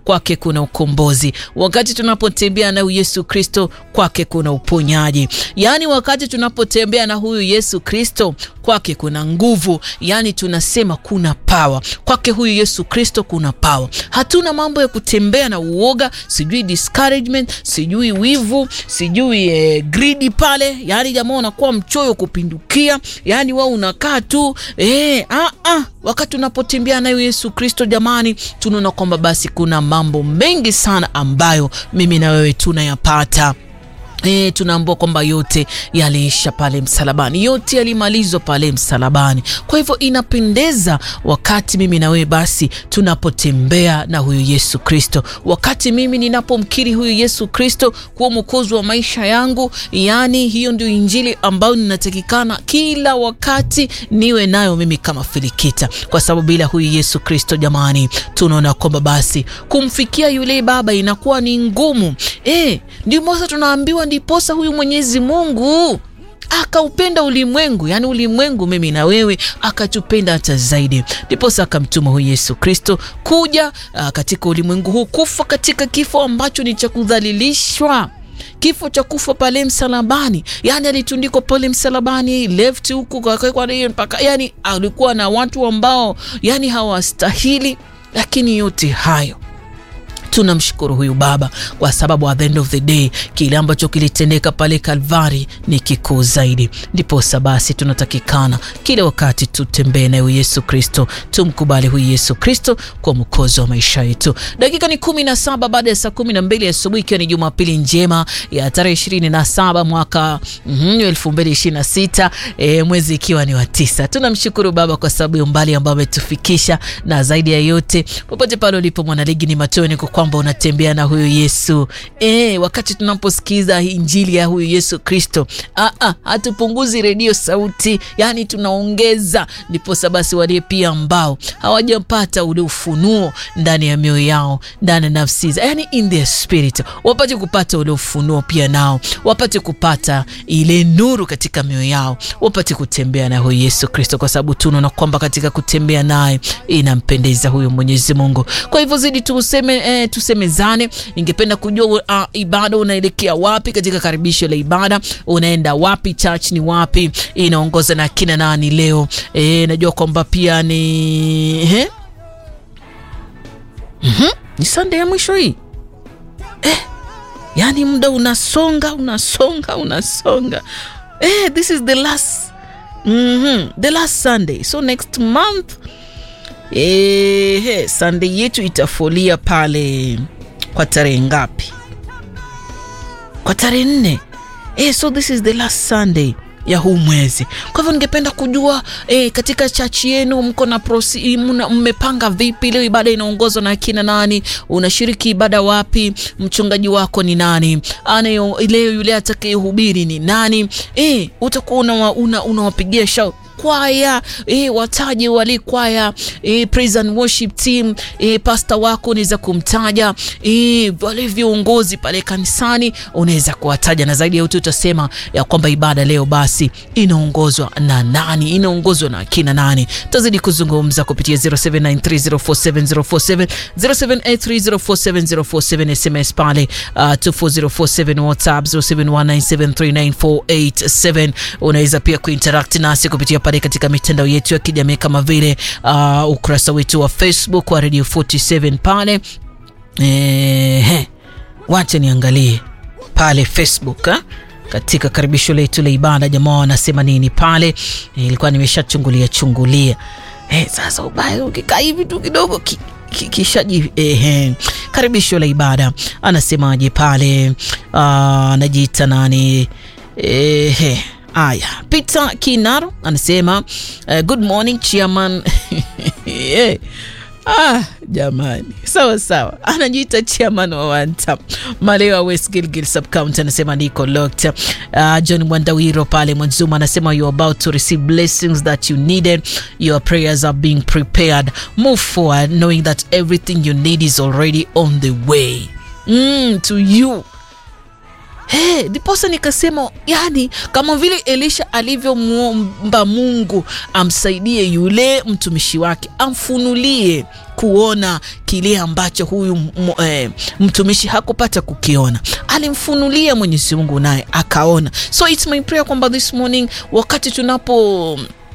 kwake kuna ukombozi. Wakati tunapotembea na Yesu Kristo, kwake kuna uponyaji. Yaani wakati tunapotembea na huyu Yesu Kristo, kwake kuna nguvu. Yaani tunasema kuna pawa kwake huyu Yesu Kristo, kuna pawa. Hatuna mambo ya kutembea na uoga, sijui discouragement, sijui wivu, sijui eh, greedy pale. Yaani jamaa unakuwa mchoyo kupindukia, yaani wewe unakaa tu eh, ah, ah. Wakati tunapotembea nayo Yesu Kristo, jamani, tunaona kwamba basi kuna mambo mengi sana ambayo mimi na wewe tunayapata. E, tunaambua kwamba yote yaliisha pale msalabani, yote yalimalizwa pale msalabani. Kwa hivyo inapendeza wakati mimi na wewe basi tunapotembea na huyu Yesu Kristo, wakati mimi ninapomkiri huyu Yesu Kristo kuwa mwokozi wa maisha yangu. Yani hiyo ndio injili ambayo ninatakikana kila wakati niwe nayo mimi kama Filikita, kwa sababu bila huyu Yesu Kristo jamani, tunaona kwamba basi kumfikia yule Baba inakuwa ni ngumu. E, ndio mosa tunaambiwa ndiposa huyu Mwenyezi Mungu akaupenda ulimwengu, yani ulimwengu, mimi na wewe, akatupenda hata zaidi, ndiposa akamtuma huyu Yesu Kristo kuja a, katika ulimwengu huu kufa katika kifo ambacho ni cha kudhalilishwa kifo cha kufa pale msalabani, yani alitundikwa pale msalabani, left huku mpaka, yani alikuwa na watu ambao yani hawastahili, lakini yote hayo tunamshukuru huyu Baba kwa sababu at the end of the day kile ambacho kilitendeka pale Kalvari ni kikuu zaidi. Ndiposa basi tunatakikana kila wakati tutembee naye Yesu Kristo, tumkubali huyu Yesu Kristo kwa mwokozi wa maisha yetu. Dakika ni kumi na saba baada ya saa kumi na mbili asubuhi, ikiwa ni Jumapili njema ya tarehe ishirini na saba mwaka elfu mbili ishirini na sita e, mwezi ikiwa ni wa tisa. Tunamshukuru Baba kwa sababu ya umbali ambao ametufikisha, na zaidi ya yote, popote pale ulipo mwanaligi, ni matumaini kwamba unatembea na huyu Yesu e, wakati tunaposikiza injili ya huyu Yesu Kristo, hatupunguzi redio sauti, yani tunaongeza. Ndiposa basi wale pia ambao hawajapata ule ufunuo ndani ya mioyo yao, ndani ya nafsi zao, yani in their spirit, wapate kupata ule ufunuo pia nao wapate kupata ile nuru katika mioyo yao, wapate kutembea na huyu Yesu Kristo, kwa sababu tunaona kwamba katika kutembea naye inampendeza huyu Mwenyezi Mungu. Kwa hivyo zidi tuseme eh, tusemezane. Ningependa kujua uh, ibada unaelekea wapi? Katika karibisho la ibada unaenda wapi? Church ni wapi? Inaongoza na kina nani leo? E, najua kwamba pia ni he? mm -hmm. ni Sunday ya mwisho hii eh, yani muda unasonga unasonga unasonga eh, this is the last mm -hmm. the last Sunday so next month Ehe, Sunday yetu itafolia pale kwa tarehe ngapi? Kwa tarehe nne. Eh, so this is the last Sunday ya huu mwezi. Kwa hivyo ningependa kujua eh, katika chachi yenu mko na prosi, mmepanga vipi? Leo ibada inaongozwa na kina nani? Unashiriki ibada wapi? Mchungaji wako ni nani? Anayo leo yule atakayehubiri ni nani? Eh, utakuwa unawapigia una shau kwaya e, wataje wale kwaya e, praise and worship team e, pasta wako unaweza kumtaja e, wale viongozi pale kanisani unaweza kuwataja, na zaidi ya yote utasema ya kwamba ibada leo basi inaongozwa na nani, inaongozwa na kina nani. Tazidi kuzungumza kupitia 0793047047 0783047047 SMS pale uh, 24047 WhatsApp 0719739487 unaweza pia kuinteract nasi kupitia pale katika mitandao yetu ya kijamii kama vile uh, ukurasa wetu wa Facebook wa Radio 47 pale. Ehe, wacha niangalie pale Facebook ha? Katika karibisho letu la ibada jamaa wanasema nini pale? Ilikuwa nimeshachungulia chungulia. Eh, sasa ubaya ukikaa hivi tu kidogo ki, ki, kishaji eh, karibisho la ibada anasemaje pale? Uh, anajiita nani? Eh, Aya, Peter Kinaro anasema uh, good morning chairman. yeah. Ah, jamani, sawa sawa, anajiita chairman wa Wanta Malewa West Gilgil sub county, anasema niko locked. Uh, John Mwandawiro pale Mwanzuma anasema you are about to receive blessings that you needed, your prayers are being prepared, move forward knowing that everything you need is already on the way mm, to you Hey, ndiposa nikasema yani, kama vile Elisha alivyomwomba Mungu amsaidie yule mtumishi wake, amfunulie kuona kile ambacho huyu eh, mtumishi hakupata kukiona, alimfunulia Mwenyezi Mungu naye akaona. So it's my prayer kwamba this morning wakati tunapo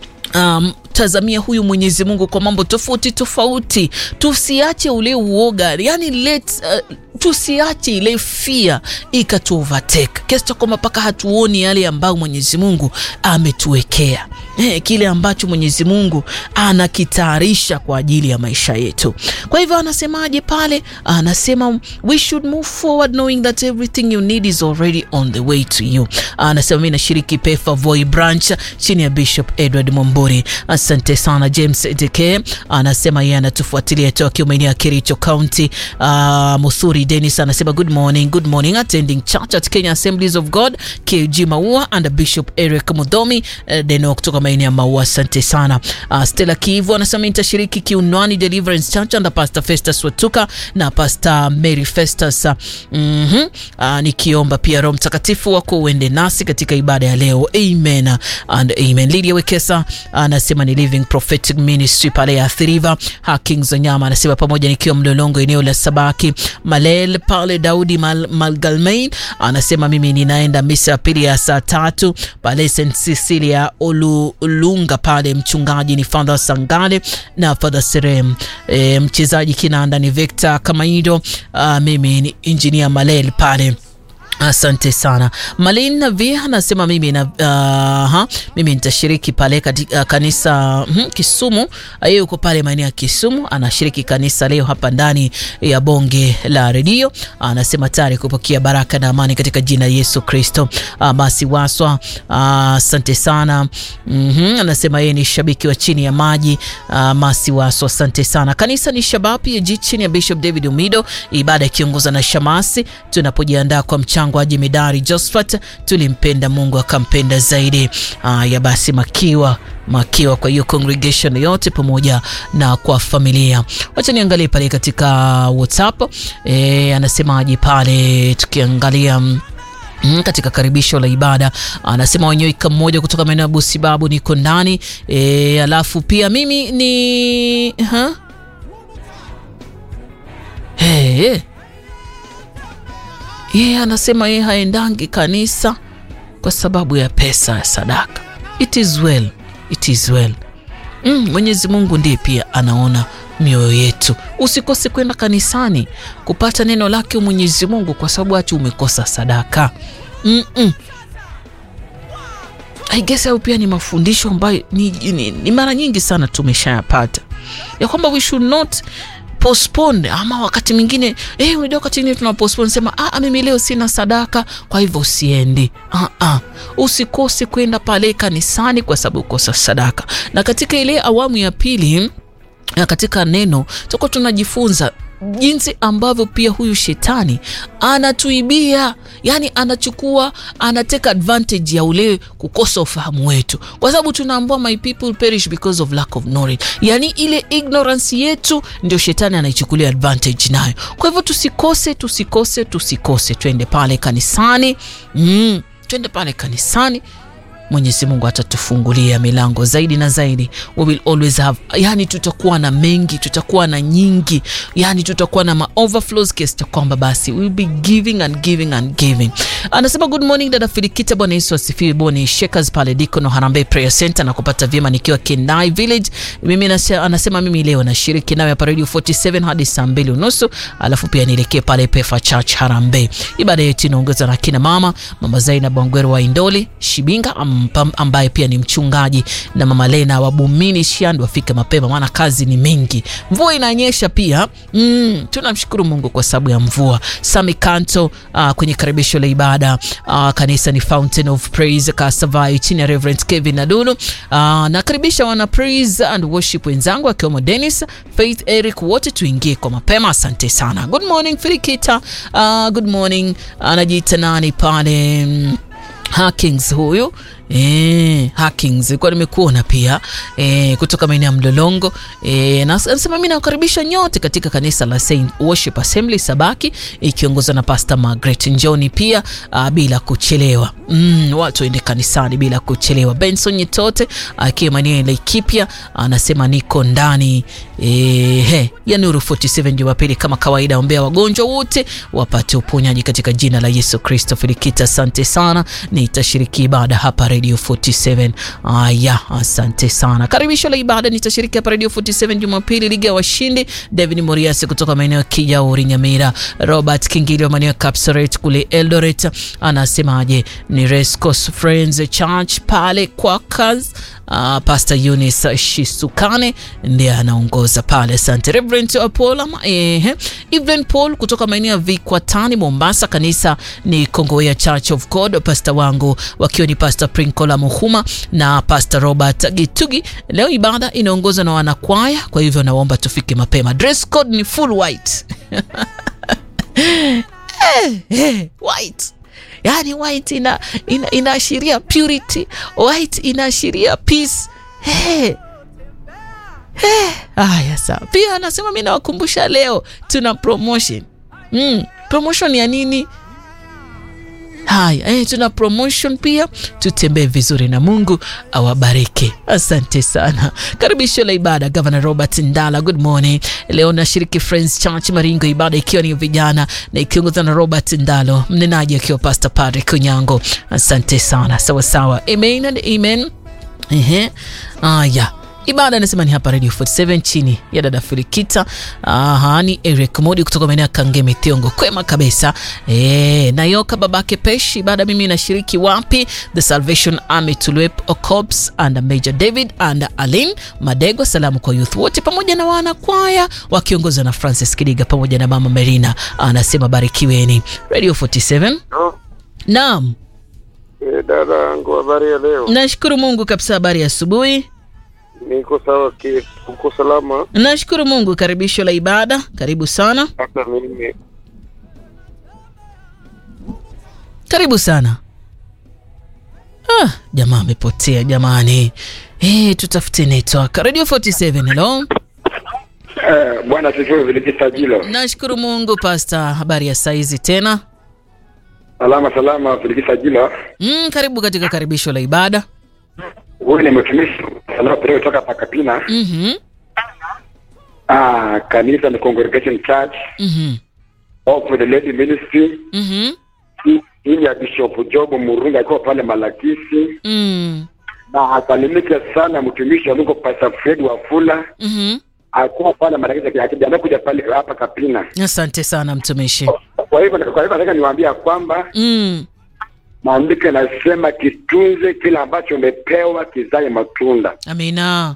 um, tazamia huyu Mwenyezi Mungu kwa mambo tofauti tofauti, tusiache ule uoga, yani let uh, tusiache ile fia ikatu overtake kiasi cha kwamba mpaka hatuoni yale ambayo Mwenyezi Mungu ametuwekea, eh, kile ambacho Mwenyezi Mungu anakitayarisha kwa ajili ya maisha yetu. Kwa hivyo anasemaje pale? Anasema we should move forward knowing that everything you need is already on the way to you. Anasema mimi nashiriki Pefa Voi branch chini ya Bishop Edward Momburi. Asante sana James Deke anasema yeye anatufuatilia toka Kiumenia, Kericho County. Uh, Musuri Dennis anasema good morning, good morning attending church at Kenya Assemblies of God KG Maua and Bishop Eric Mudomi uh, Deno kutoka maeneo ya Maua. Asante sana. Uh, Stella Kivu anasema nitashiriki Kiunwani Deliverance Church under Pastor Festus Watuka na Pastor Mary Festus. Uh, mm -hmm. uh, nikiomba pia Roho Mtakatifu wako uende nasi katika ibada ya leo. Amen and amen. Lydia Wekesa anasema ni Living Prophetic Ministry pale ya Athiriva. Haking Zanyama anasema pamoja nikiwa Mlolongo eneo la Sabaki Malel pale. Daudi Mal, Malgalmain anasema mimi ninaenda misa ya pili ya saa tatu pale St Cecilia Olulunga pale. Mchungaji ni Father Sangale na Father Serem. E, mchezaji kinanda ni Victor Kamaido. Uh, mimi ni engineer Malel pale. Asante sana Malin Navi anasema mimi na uh, ha, mimi nitashiriki pale katika uh, kanisa uh, Kisumu. Yeye yuko pale maeneo ya Kisumu, anashiriki kanisa leo hapa ndani ya bonge la redio. Anasema tayari kupokea baraka na amani katika jina Yesu Kristo. Uh, basi waswa asante uh, sana mm -hmm. Anasema yeye ni shabiki wa chini ya maji uh, masi waswa, asante sana. Kanisa ni Shabapi ya chini ya Bishop David Umido, ibada ikiongozwa na Shamasi, tunapojiandaa kwa mchango wa jemedari Josephat, tulimpenda Mungu akampenda zaidi. Haya basi, makiwa makiwa kwa hiyo congregation yote pamoja na kwa familia. Wacha niangalie pale katika WhatsApp e, anasemaje pale tukiangalia Mm, katika karibisho la ibada anasema wanyoika mmoja kutoka maeneo ya Busibabu niko ndani e, alafu pia mimi ni ha? Hey. Yeye anasema yeye haendangi kanisa kwa sababu ya pesa ya sadaka. It is well, it is well. Mm, Mwenyezi Mungu ndiye pia anaona mioyo yetu. Usikose kwenda kanisani kupata neno lake Mwenyezi Mungu kwa sababu ati umekosa sadaka. Mm -mm. I guess au pia ni mafundisho ambayo ni, ni, ni mara nyingi sana tumeshayapata ya kwamba we should not postpone ama wakati mwingine eh, unajua wakati mwingine tuna postpone sema ah, mimi leo sina sadaka, kwa hivyo usiendi. Ah, ah, usikose kwenda pale kanisani kwa sababu ukosa sadaka. Na katika ile awamu ya pili na katika neno tuko tunajifunza jinsi ambavyo pia huyu shetani anatuibia, yani anachukua, anateka advantage ya ule kukosa ufahamu wetu, kwa sababu tunaambua my people perish because of lack of knowledge, yani ile ignorance yetu ndio shetani anaichukulia advantage nayo. Kwa hivyo tusikose, tusikose, tusikose, twende pale kanisani mm, twende pale kanisani. Mwenyezi Mungu atatufungulia milango zaidi na zaidi. We will always have, yani tutakuwa na mengi, tutakuwa na nyingi, yani tutakuwa na ma overflows kiasi cha kwamba basi we will be giving and giving and giving. Anasema good morning dada Filikita, Bwana Yesu asifiwe. Boni Shakers pale Dikono Harambee Prayer Center na kupata vyema nikiwa Kenai Village. Mimi nasa, anasema mimi leo nashiriki nawe hapa Radio 47 hadi saa mbili unusu, alafu pia nielekee pale Pefa Church Harambee. Ibada yetu inaongozwa na kina mama mama Zainab Wangwero wa Indoli Shibinga ambaye pia ni mchungaji na mama Lena wa Bumini Shandu wafike mapema, maana kazi ni mingi. Mvua inanyesha pia mm, tunamshukuru Mungu kwa sababu ya mvua. Sami Kanto uh, kwenye karibisho la ibada uh, kanisa ni Fountain of Praise Kasavai chini ya Reverend Kevin Nadulu. Uh, nakaribisha wana praise and worship wenzangu akiwemo Dennis Faith Eric, wote tuingie kwa mapema. Asante sana. Good morning Filikita. Uh, good morning anajiita uh, nani pale mm, Hakings huyu E, Hackings kwa nimekuona pia e, kutoka maeneo ya Mlolongo e, na anasema mimi nawakaribisha nyote katika kanisa la Saint Worship Assembly Sabaki ikiongozwa na Pastor Margaret Njoni pia a, bila kuchelewa mm, watu waende kanisani bila kuchelewa. Benson Nyitote akiwa maeneo ya Laikipia anasema niko ndani e, he, ya Nuru 47 Jumapili kama kawaida, ombea wagonjwa wote wapate uponyaji katika jina la Yesu Kristo. Filikita, asante sana, nitashiriki ibada hapa Radio 47. Aya, asante sana. Karibisho la ibada nitashiriki hapa Radio 47 Jumapili, liga ya washindi. David Moriasi kutoka maeneo ya Kijauri, Nyamira. Robert Kingili wa maeneo ya Kapsaret kule Eldoret anasemaje? Ni Rescos Friends Church pale Quakers. Uh, Pastor Eunice Shisukane ndiye anaongoza pale. Asante Reverend Paul eh, Evelyn Paul kutoka maeneo ya Vikwatani Mombasa. Kanisa ni Kongowea Church of God. Pastor wangu wakiwa ni Pastor Prinkola Muhuma na Pastor Robert Gitugi. Leo ibada inaongozwa na wanakwaya, kwa hivyo naomba tufike mapema. Dress code ni full white eh, eh, white Yani white ina, ina, inaashiria purity, white inaashiria peace. Hey. Hey. Aya, sawa. Pia anasema mi nawakumbusha leo tuna promotion mm. Promotion ya nini? Haya, eh, tuna promotion pia. Tutembee vizuri na Mungu awabariki. Asante sana. Karibisho la ibada, Governor Robert Ndala, good morning. Leo nashiriki Friends Church Maringo, ibada ikiwa ni vijana na ikiongozwa na Robert Ndalo, mnenaji akiwa Pastor Patrick Kunyango. Asante sana. Sawa sawa, amen and amen. Ehe, aya ibada anasema ni hapa Radio 47 chini ya dada Filikita. Aha, ni Eric Modi kutoka maeneo ya Kangemi Thiongo, kwema kabisa. E, Nayoka babake Pesh, ibada mimi nashiriki wapi? The Salvation Army Tulwep Ocops and Major David and Alin Madego. Salamu kwa youth wote pamoja na wanakwaya wakiongozwa na Francis Kidiga pamoja na mama Merina, anasema barikiweni. Radio 47 No. naam, Eh, dada yangu habari ya leo? nashukuru Mungu kabisa. Habari ya asubuhi. Niko sawa, ki- uko salama? Nashukuru Mungu. Karibisho la ibada, karibu sana, Hata mimi karibu sana. Ah, jamaa amepotea jamani. Eh, tutafute network. Radio 47, hello. eh, bwana sifiwe Filikisajilo. Nashukuru Mungu Pastor, habari ya saizi tena. Salama salama Filikisajilo. Mm, karibu katika karibisho la ibada. Huyu ni mtumishi salama leo kutoka Pakapina. Mhm. Ah, kanisa ni Congregation Church Mhm. of the Lady Ministry. Mhm. Hii- Hii ya Bishop Job Murunga alikuwa pale Malakisi Mm. na asalimike sana mtumishi wa Mungu Pastor Fred Wafula Mhm. alikuwa pale Malakisi akijiandaa kuja pale hapa Kapina. Asante sana mtumishi. Kwa hivyo kwa hivyo nataka niwaambia kwamba Mm. maandiko yanasema kitunze kile ambacho umepewa kizae matunda. Amina.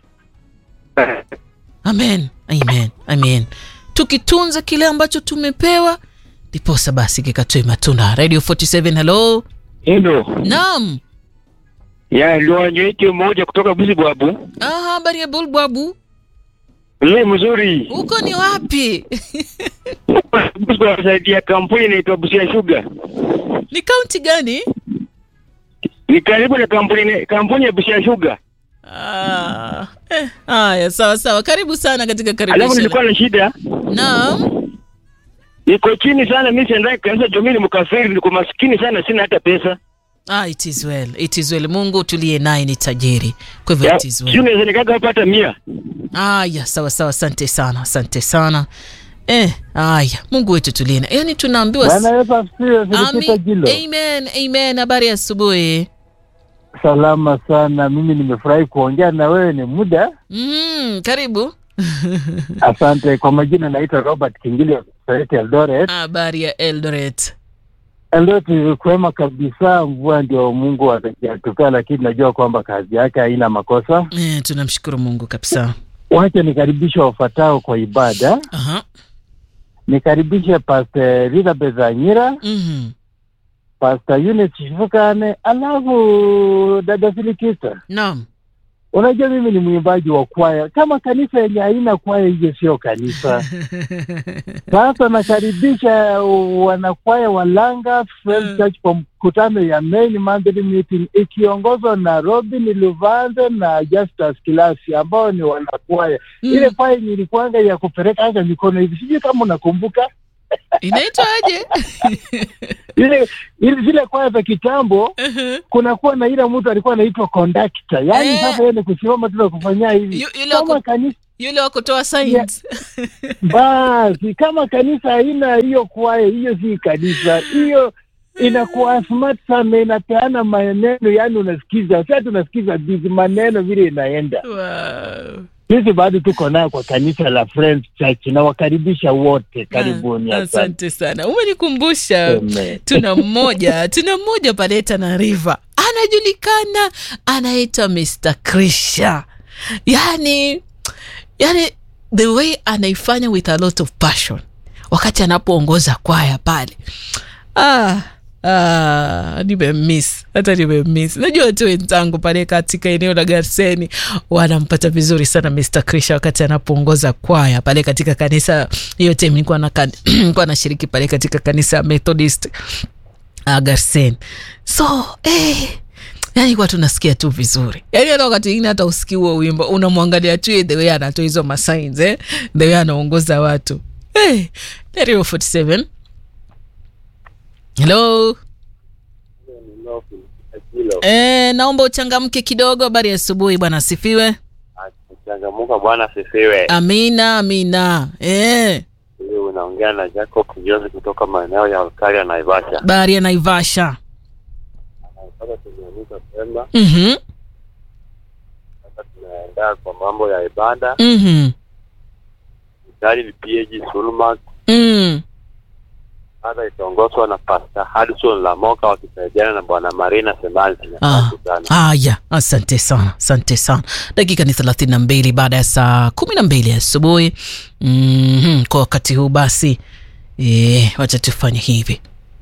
Amen. Amen. Amen. Tukitunza kile ambacho tumepewa ndiposa basi kikatoe matunda. Radio 47, hello. Hilo Naam. ya liwanyweche mmoja kutoka Busibwabu. Ah, habari ya Bulbabu. Yeye mzuri Huko ni wapi? Busibwabu zaidi ya kampuni inaitwa Busia Sugar. ni kaunti gani? Ni karibu na kampuni kampuni ya Busia Sugar. Ah, eh, haya sawa sawa. Karibu sana katika Alafu karibisho. nilikuwa la- na shida, Naam. niko chini sana mimi, siendai kanisa juu mimi ni mkafiri, niko maskini sana, sina hata pesa. Ah, it is well. It is well. Mungu tuliye naye ni tajiri. Kwa hivyo Ya, it is Sio well. naweza nikaga hapa hata mia. Aya, sawa sawa. Asante sana. Asante sana. Eh, aya. Mungu wetu tuliye naye. Yaani tunaambiwa Bwana Yesu asifiwe. Filikita Ami- Jilo, Amen. Amen. Habari ya asubuhi. salama sana. Mimi nimefurahi kuongea na wewe, ni muda. Mm, karibu. Asante. Kwa majina naitwa Robert Kingili wa Kisareti Eldoret. Habari ya Eldoret. Eldoret kwema kabisa, mvua ndio Mungu atakayatupea, lakini najua kwamba kazi yake haina makosa. Eh, tunamshukuru Mungu kabisa. Wacha nikaribishe wafuatao kwa ibada. Aha. Nikaribishe Pastor Elizabeth Anyira, Mhm. Pastor Eunice Shivukane, alafu dada Filikista Naam. unajua mimi ni mwimbaji wa kwaya. Kama kanisa yenye haina kwaya, hiyo sio kanisa. Sasa nakaribisha wanakwaya wa Langa Friends Church kwa mkutano ya main monthly meeting ikiongozwa na Robin Luvanze na Justus Kilasi ambao ni wanakwaya. Mm. Ile kwaya yenye ilikuanga ya kupeleka hata mikono hivi, sijui kama unakumbuka Inaitwa aje? ile ile zile kwaya za kitambo Mhm. kunakuwa na ile mtu alikuwa anaitwa conductor, yaani Eh. sasa yeye ni kusimama tu na kufanyia hivi Yu- yule kama wako- kanisa Yule wa kutoa signs. basi, kama kanisa haina hiyo kwaya, hiyo si kanisa, hiyo inakuwa smart sana, inapeana maneno, yaani unasikiza sasa, tunasikiza bizi maneno vile inaenda. Wow. Sisi bado tuko nayo kwa kanisa la Friends Church, na wakaribisha wote, karibuni. Ah, Asante. Asante sana, umenikumbusha. Amen. Tuna mmoja tuna mmoja pale Tana River anajulikana, anaitwa Mr. Krisha, yani yani the way anaifanya with a lot of passion wakati anapoongoza kwaya pale ah, ah, nimemiss hata nimemiss. Najua tu wenzangu pale katika eneo la Garseni wanampata vizuri sana Mr. Krisha wakati anapoongoza kwaya pale katika kanisa hiyo time nilikuwa na nilikuwa nashiriki pale katika kanisa ya Methodist uh, Garsen. So eh, yani kwa tunasikia tu vizuri yani hata wakati ingine hata usikii huo wimbo unamwangalia tu the way anatoa hizo masigns eh? the way anaongoza watu eh, Radio 47 hello eh, naomba uchangamke kidogo habari ya asubuhi bwana asifiwe Changamuka bwana asifiwe. amina amina eh, Huyu unaongea na Jacob Kinyozi kutoka maeneo ya Olkaria Naivasha. bahari ya naivasha Sasa tumeamuka Pemba, mm-hmm. sasa tunaenda kwa mambo ya ibada. Mm-hmm. Mstari ni PAG Sulmak, Mm. sasa itaongozwa na Pastor Hudson Lamoka wakisaidiana na Bwana Marina Semansi. Ah. Asante sana. Haya, asante sana, asante sana. Dakika ni thelathini na mbili baada ya saa kumi na mbili asubuhi. mm Kwa wakati huu basi, e, wacha tufanye hivi.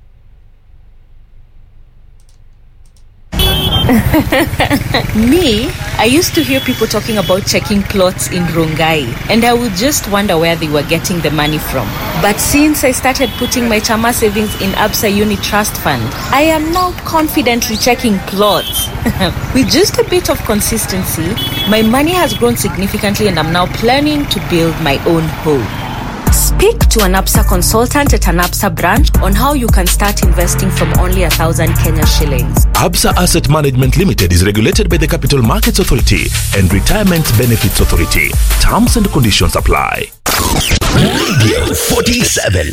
Me, I used to hear people talking about checking plots in Rongai, and I would just wonder where they were getting the money from. But since I started putting my Chama savings in Absa Uni Trust Fund, I am now confidently checking plots. With just a bit of consistency, my money has grown significantly, and I'm now planning to build my own home. Speak to an APSA consultant at an APSA branch on how you can start investing from only a thousand Kenya shillings. Absa Asset Management Limited is regulated by the Capital Markets Authority and Retirement Benefits Authority. Terms and conditions apply. Radio 47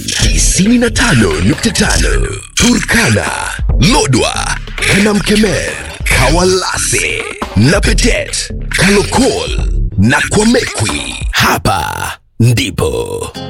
95.5 Turkana, Lodwa, Kanamkemer, Kawalase, Napetet, Kalokol na Kwamekwi. Hapa ndipo